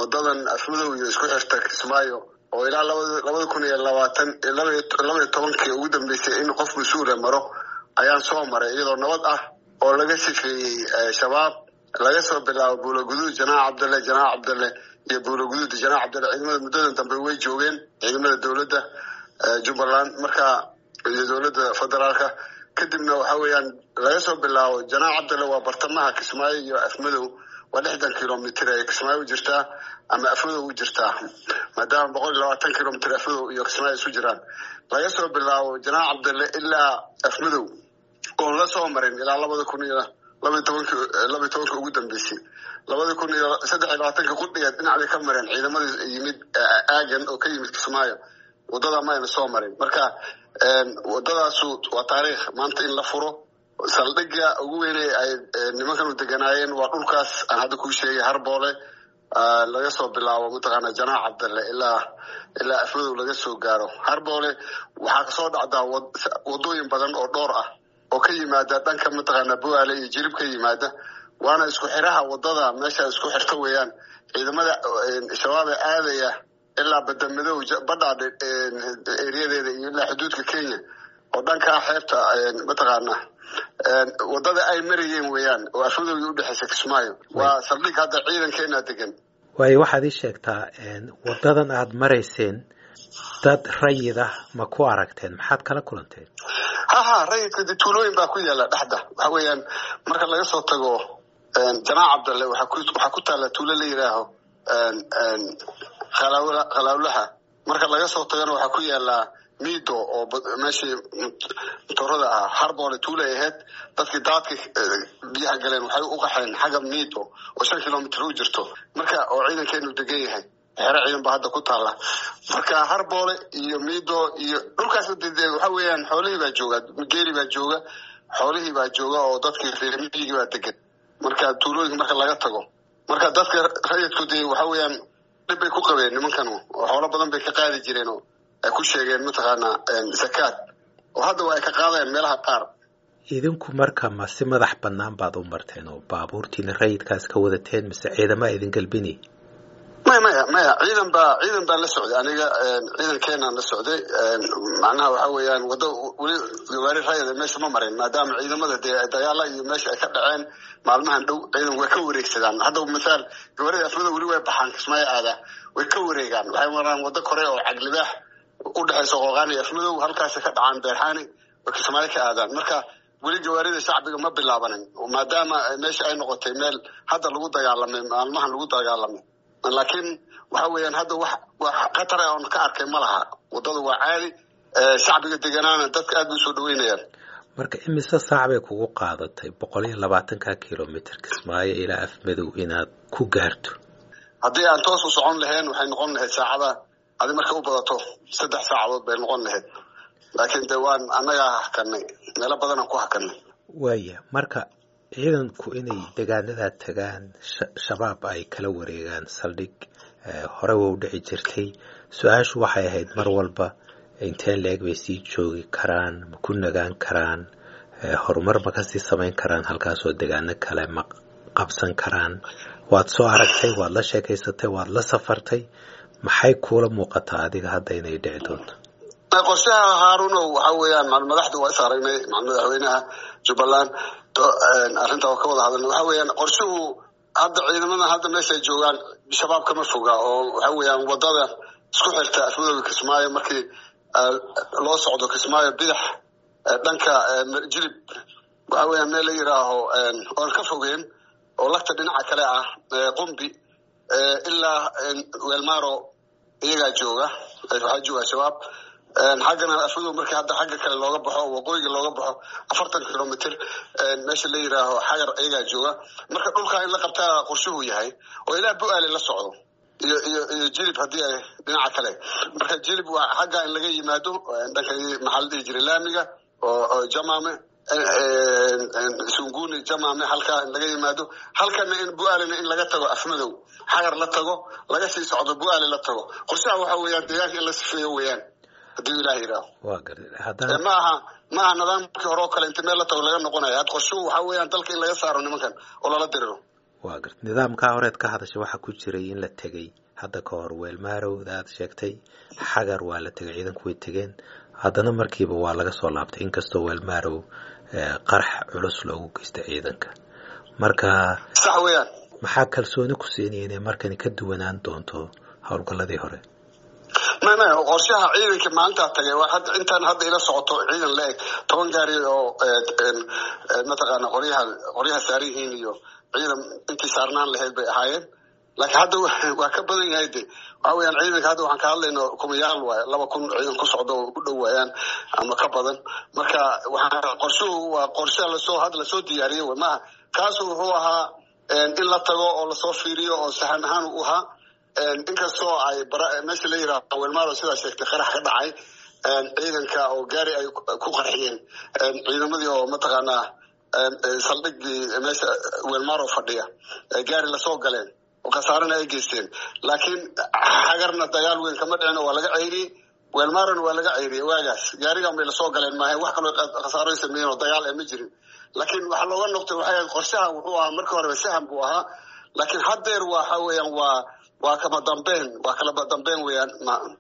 wadadan afmadow iyo isku xirta kismaayo oo ilaa labada kun iyo labaatan labaiyo tobankii ugu dambeysay in qof mas-uula maro ayaan soo maray iyadoo nabad ah oo laga sifeeyey shabaab laga soo bilaabo buulaguduud janaac cabdalle janaac cabdalle iyo buulaguduud janaac cabdalle ciidamada muddadan dambe way joogeen ciidamada dowladda jubbaland marka iyo dowladda federaalka kadibna waxa weeyaan laga soo bilaabo janaac cabdalle waa bartamaha kismaayo iyo afmadow waa lixdan kilomitr ay kismaayo u jirtaa ama afmadow u jirtaa maadaama boqol iyo labaatan kilomitr afmadow iyo kismaayo isu jiraan laga soo bilaabo janaac cabdalle ilaa afmadow oon la soo marin ilaa labada kun iyo labaiy tobanki labaiy tobanka ugu dambeysay labada kun iyo saddex iyo labaatanka qudhigeed dhinacday ka mareen ciidamadii yimid aagan oo ka yimid kismaayo wadada mayna soo marin marka wadadaasu waa taariikh maanta in la furo saldhigga ugu weyne ay nimankanu deganaayeen waa dhulkaas aan hadda kuu sheegay harboole laga soo bilaabo mataqaana janaac cabdalle ilaa ilaa afmadow laga soo gaaro harboole waxaa kasoo dhacdaa wadooyin badan oo dhowr ah oo ka yimaada dhanka mataqaana buaale iyo jirib ka yimaada waana isku xiraha wadada meesha isku xirto weeyaan ciidamada shabaab ee aadaya ilaa badamadow badhaadhe eriyadeeda iyo ilaa xuduudka kenya oo dhankaa xeebta mataqaana wadada ay marayeen weeyaan oo afmadowgii udhexeysa kismaayo waa saldhig hadda ciidankeena degan waayo waxaad ii sheegtaa wadadan aad marayseen dad rayid ah ma ku aragteen maxaad kala kulanteen ha ha rayidka de tuulooyin baa ku yaala dhexda waxa weeyaan marka laga soo tago janaac cabdalle waxaa ku taalla tuulo la yidhaaho khalaawlaha marka laga soo tagana waxaa ku yaala mido oo meeshii motorada ah harboole tuulay ahayd dadkii daadka biyaha galeen waxay u qaxeen xagga mido oo shan kilomitr u jirto marka oo ciidankeenu degan yahay xero ciidan ba hadda ku taalla marka harboole iyo mido iyo dhulkaas waxa weeyaan xoolihii baa jooga geeli baa jooga xoolihii baa jooga oo dadkii reermiyigii baa degan marka tuulooyinka marka laga tago marka dadka rayidku dee waxa weeyaan dhib bay ku qabeen nimankan oo xoolo badan bay ka qaadi jireen oo ay ku sheegeen mataqaanaa zakaad oo hadda waa ay ka qaadayaan meelaha qaar idinku marka ma si madax bannaan baad u marteen oo baabuurtiina rayidkaas ka wadateen mise ciidama idin galbinay maya maya maya ciidan baa ciidan baa la socday aniga ciidankeenaan la socday macnaha waxa weeyaan wadda weli gawaari rayada meesha ma marin maadaama ciidamada dee dagaala iyo meesha ay ka dhaceen maalmahan dhow ciidan way ka wareegsadaan hadda masaal gawaarida afmada weli way baxaan kismaayo aada way ka wareegaan waxay maraan waddo kore oo caglibaax u dhexaysa qooqaan iyo afmadow halkaasay ka dhacaan beerxaani oo kismaayo ka aadaan marka weli gawaarida shacbiga ma bilaabanin maadaama meesha ay noqotay meel hadda lagu dagaalamay maalmahan lagu dagaalamay laakiin waxa weeyaan hadda wax wax khatar ah oon ka arkay ma laha waddada waa caadi shacbiga deganaana dadka aad bay usoo dhaweynayaan marka imise saac bay kugu qaadatay boqol iyo labaatanka kilomitr kismaayo ilaa afmadow inaad ku gaarto haddii aan toos u socon lahayn waxay noqon lahayd saacada adi marka u badato saddex saacadood bay noqon lahayd laakiin de waan annagaa hakanay meelo badanaan ku hakanay waaya marka ciidanku inay degaanadaa tagaan shabaab ay kala wareegaan saldhig hore wa u dhici jirtay su-aashu waxay ahayd mar walba inteen la-eg bay sii joogi karaan ma ku nagaan karaan horumar ma kasii samayn karaan halkaasoo degaano kale ma qabsan karaan waad soo aragtay waad la sheekaysatay waad la safartay maxay kuula muuqataa adiga hadda inay dhici doonto qorshaha haarunow waxa weeyaan madaxda waa is aragnay madaxweynaha jubbaland arrinta oo ka wada hadalna waxa weeyaan qorshuhu hadda ciidamadan hadda meesha joogaan shabaab kama foga oo waxa weeyaan wadada isku xirta afmadooga kismaayo markii loo socdo kismaayo bidax dhanka jilib waxa weeyaan meel la yidhaaho oon ka fogeen oo lagta dhinaca kale ah qumbi ilaa weelmaro iyagaa jooga waxaa jooga shabaab xaggana afmadow markii hadda xagga kale looga baxo waqooyiga looga baxo afartan kilomitr meesha la yidhaaho xagar iyagaa jooga marka dhulkaa in la qabtaa qorshuhu yahay oo ilaa bu-aale la socdo iyo iyo iyo jilib haddii ay dhinaca kale marka jilib waa xagga in laga yimaado dhanka maxaa la dhihi jiray laamiga oo jamame sunguni jamame halkaa in laga yimaado halkana in bu-aalena in laga tago afmadow xagar la tago laga sii socdo bu-aale la tago qorshaha waxa weeyaan deegaanka in la sifeeyo weeyaan haddii ilaah yidhaaho waa gartay haddana ma aha ma aha nidaamkii hore oo kale inta meel la tago laga noqonaya had qorshuhu waxa weeyaan dalka in laga saaro nimankan oo lala diriro waa garta nidaamkaa horeed ka hadashay waxaa ku jiray in la tegey hadda ka hor weelmaarowda aad sheegtay xagar waa la tegay ciidanku way tegeen haddana markiiba waa laga soo laabtay inkastoo weelmaarow qarax culus loogu geystay ciidanka marka sax weeyaan maxaa kalsooni ku siinaya inay markani ka duwanaan doonto howlgalladii hore may may qorshaha ciidanka maalintaa tagay waa hadda intaan hadda ila socoto ciidan la-eg toban gaari oo mataqaana qoryaha qoryaha saaran yihiin iyo ciidan intii saarnaan lahayd bay ahaayeen laakiin hadda waa ka badan yahay de waxa weyaan ciidanka hadda waxaan ka hadlayno kumayaal waay laba kun ciidan ku socdo oo u dhow waayaan ama ka badan marka waxaa qorshuhu waa qorshe lasoo hadda lasoo diyaariyey wy maaha kaasu wuxuu ahaa in la tago oo lasoo fiiriyo oo sahan ahaan u ahaa inkastoo ay meesha la yiraahdo welmaado sidaa sheegtay qarax ka dhacay ciidanka oo gaari ay ku qarxiyeen ciidamadii oo mataqaanaa saldhigii meesha welmaro fadhiya gaari lasoo galeen oo khasaarana ay geysteen laakiin xagarna dagaal weyn kama dhicin waa laga ceyriyey weelmarona waa laga ceyriyey waagaas gaarigan bay lasoo galeen maaha wax kaloo khasaaro sameeyeen oo dagaal ma jirin laakiin waxaa looga noqtay waxay ahayd qorshaha wuxuu ahaa markii horeba saham buu ahaa laakiin haddeer waxa weeyaan waa waa kama dambeyn waa kalaba dambeyn weeyaan